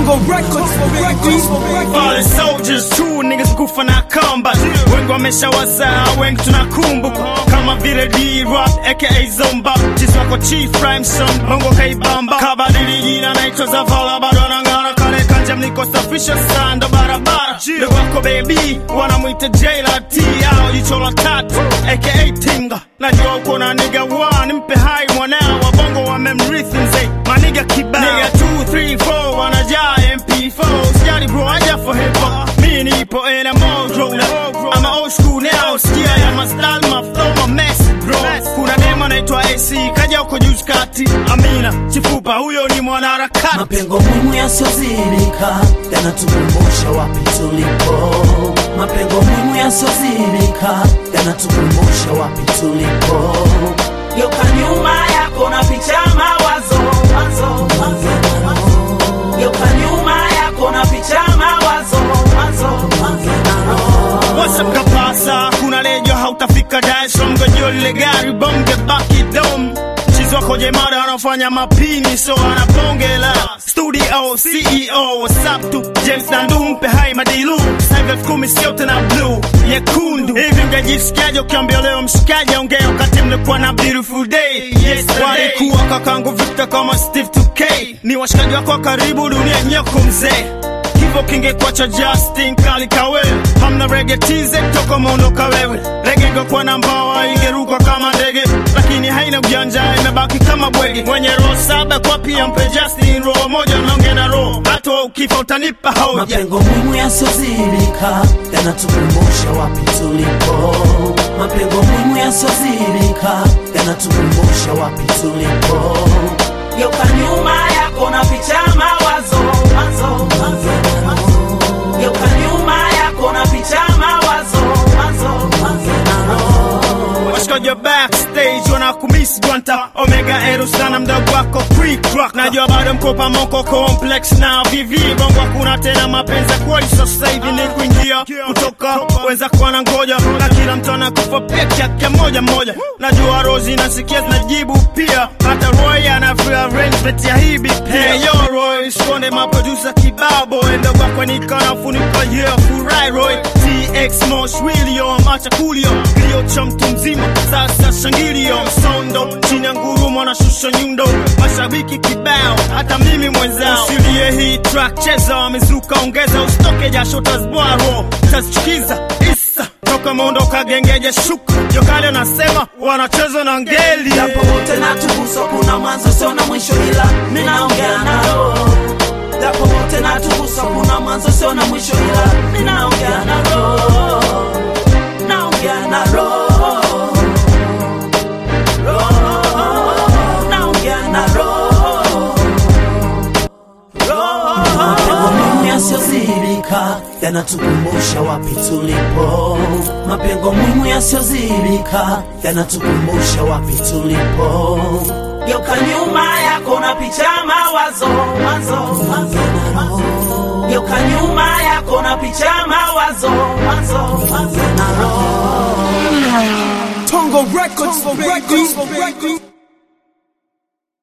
Tongo Records for records for records. Fallen soldiers true niggas kufa na kamba wengi wameshawazaa wengi tunakumbuka kama vile D-Rock aka Zomba chizi wako Chief Rhymeson bongo kaibamba kabadili jina naitwa Zavala bado anang'ara kale kanja mlikosafisha sando barabara ndugu wako baby wanamwita Jayla T au jicho la tatu aka Tinga najua uko na nigga one mpe hai mwanao wabongo wamemrithi mzee maniga kibao nigga 2 3 4 wanajaa MP4 sijali bro aja for hip hop mi nipo in a mode roller I'm a old school now sikia ya my style my flow my mess bro kuna demo anaitwa AC kaja huko juzi kati Amina chifupa huyo ni mwanaharakati Mapengo muhimu yasiyozibika yanatukumbusha wapi tulipo. Mapengo muhimu yasiyozibika yanatukumbusha wapi tulipo. Geuka nyuma yako na picha mawazo, mawazo, mawazo, mawazo. Geuka nyuma yako na picha mawazo, mawazo, mawazo. WhatsApp kapasa kuna lejo hautafika Dar es Salaam gojio lile gari bonge baki dom chizi wako jemada anafanya mapini so anapongela studio CEO whatsapp tu James Nandu mpe hai madilu sasa elfu kumi sio tena blue nyekundu hivi ungejisikiaje ukiambia leo mshikaji ongea wakati mlikuwa na beautiful day yes walikuwa kakangu Victor kama Steve 2K ni washikaji wako wa karibu dunia nyoko mzee hivyo kingekuwa cha Justin kali kawe hamna rege tize toka mondoka wewe rege ingekuwa na mbawa ingeruka kama ndege lakini haina ujanja imebaki kama bwege mwenye roho saba kwa pia mpe Justin roho moja naonge na roho hata ukifa utanipa hoja Mapengo muhimu yasiyozibika yanatukumbusha wapi tulipo. Mapengo muhimu yasiyozibika yanatukumbusha wapi tulipo. Geuka nyuma yako na picha mawazo, mawazo, mawazo, mawazo. Geuka nyuma yako na picha mawazo, mawazo, mawazo. washikaji wa backstage wanakumisi gwanta omega eru sana mdogo wako quick rock najua bado mkopa moko complex na vivi bongo hakuna tena mapenzi ya kweli so sasa hivi ni kuingia kutoka weza kuwa na ngoja na kila mtu anakufa peke yake moja moja najua rozi nasikia zinajibu pia hata roy anafia arrangement ya hibi hey yo roy sikonde maproducer kibabo endo kwako nikanafunika yeah furai roy tx mosh william acha kulio kilio cha mtu mzima sasa shangilio msondo chini ya ngurumo anashusha nyundo mashabiki kibao hata mimi mwenzao usilie hii track cheza wamezuka ongeza usitoke jasho tazbwaro tazichukiza isa toka mondoka gengeje shuka jokale anasema wanacheza na ngeli Japo wote na tubuso kuna mwanzo sio na mwisho ila mimi naongea na roho. Japo wote na tubuso kuna mwanzo sio na mwisho ila mimi naongea na roho. Naongea na roho. Roho. Naongea na roho. Roho. Mapengo muhimu yasiyozibika yanatukumbusha wapi tulipo. Mapengo muhimu yasiyozibika yanatukumbusha wapi tulipo. Geuka nyuma yako na picha mawazo, mawazo, mawazo, mawazo. Geuka nyuma yako na picha mawazo, mawazo, mawazo na roho. Tongo Records for records for records.